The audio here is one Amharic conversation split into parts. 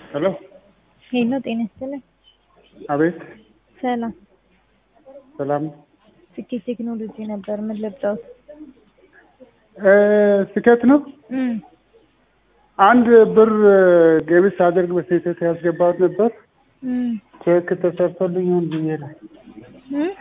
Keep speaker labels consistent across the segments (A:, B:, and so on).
A: ሄሎ
B: ሄሎ ጤና ይስጥልኝ።
A: አቤት
B: ሰላም
A: ሰላም
B: ስኬት ቴክኖሎጂ ነበር። ምን ልርዳዎት?
A: እ ስኬት ነው።
B: እም
A: አንድ ብር ገቢ ሳደርግ በስህተት ያስገባሁት ነበር።
B: እም
A: ቼክ ተሰርቶልኝ ይሁን ብዬ ነው።
B: እም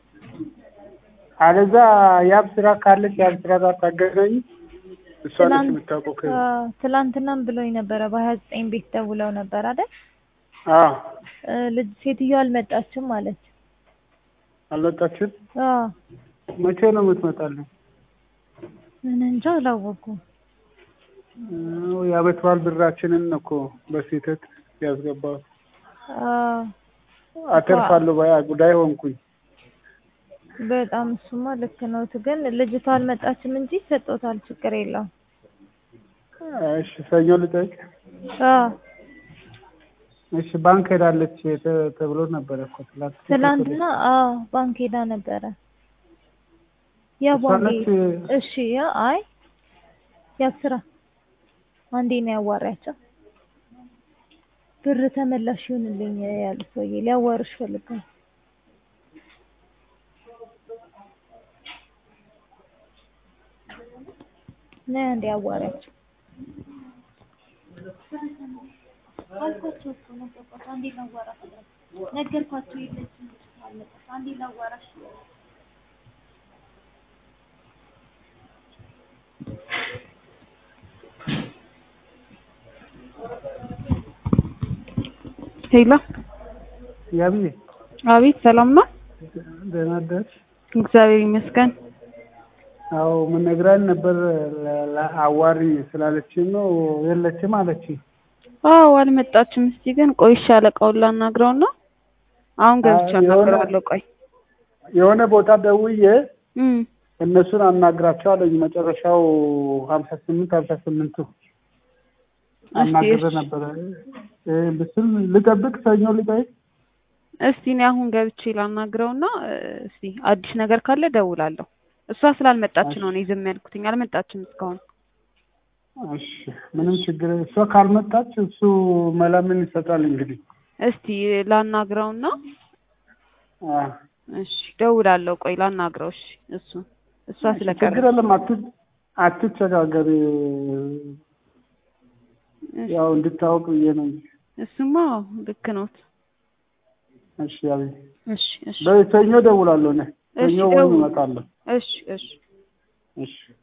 A: አለዛ ያብ ስራ ካለች ያብ ስራ ጋር ታገናኝ። እሷ ነች
B: ትናንት
A: የምታውቀው። ከ
B: አዎ፣ ትላንትናም ብሎኝ ነበረ። በሀያ ዘጠኝ ቤት ደውለው ነበር አይደል?
A: አዎ
B: እ ልጅ ሴትዮዋ አልመጣችም ማለት
A: አልመጣችም።
B: አዎ
A: መቼ ነው የምትመጣልኝ?
B: ምን እንጃ አላወኩም።
A: እ የዓመት በዓል ብራችንን እኮ በስህተት ያስገባሁት።
B: አዎ
A: አተርፋለሁ ባያ ጉዳይ ሆንኩኝ።
B: በጣም እሱማ ልክ ነው። ግን ልጅቷ አልመጣችም እንጂ ሰጦታል። ችግር የለውም።
A: እሺ ሰኞ ልጠይቅ።
B: አዎ
A: እሺ ባንክ ሄዳለች ተ- ተብሎ ነበረ እኮ ትላንት።
B: ትላንትና አዎ ባንክ ሄዳ ነበረ። ያ
A: እሷ
B: ባንክ
A: ነች
B: እሺ ያ አይ ያስራ አንዴ ነው ያዋሪያቸው ብር ተመላሽ ይሁንልኝ ያሉ ሰውዬ ሊያዋርሽ ፈልገው ነይ አንዴ ያዋሪያቸው አልኳቸው እኮ ነገርኳቸው። አንዴ ላዋራሽ ነገርኳቸው የለችም አለቀስ አንዴ ላዋራሽ
C: ሄሎ
A: ያብዬ
C: አቤት፣ ሰላም ነው?
A: ደህና አደርሽ?
C: እግዚአብሔር ይመስገን።
A: አዎ ምን ነግራኝ ነበር ለ- ለ- አዋሪ ስላለችኝ ነው የለችም አለችኝ።
C: አዎ አልመጣችም። እስቲ ግን ቆይሻ አለቃውን ላናግረውና አሁን ገብቼ
A: አዎ፣ የሆነ-
C: አናግረዋለሁ። ቆይ
A: የሆነ ቦታ ደውዬ
C: እም
A: እነሱን አናግራቸው አለኝ። መጨረሻው ሀምሳ ስምንት ሀምሳ ስምንቱ አናግረ
C: እሺ።
A: ነበረ እ ብስል ልጠብቅ ሰኞ ልጠይቅ።
C: እስቲ እኔ አሁን ገብቼ ላናግረውና እ፣ እስቲ አዲስ ነገር ካለ ደውላለሁ። እሷ ስላልመጣች ነው እኔ ዝም ያልኩትኝ። አልመጣችም እስካሁን።
A: እሺ ምንም ችግር እሷ ካልመጣች እሱ መላ ምን ይሰጣል እንግዲህ።
C: እስቲ ላናግረውና
A: አ
C: እሺ ደውላለሁ። ቆይ ላናግረው። እሺ እሱ እሷ
A: ችግር
C: ስለቀረች
A: የለም አት- አትቸጋገሪ።
C: እሺ፣
A: ያው እንድታወቅ ብዬ ነው እንጂ።
C: እሱማ ልክ ነዎት።
A: እሺ አቤት።
C: እሺ እሺ
A: በሰኞ እደውላለሁ እኔ
C: እሺ
A: ሰኞ ወይም
C: ደውል።
A: እመጣለሁ።
C: እሺ እሺ
A: እሺ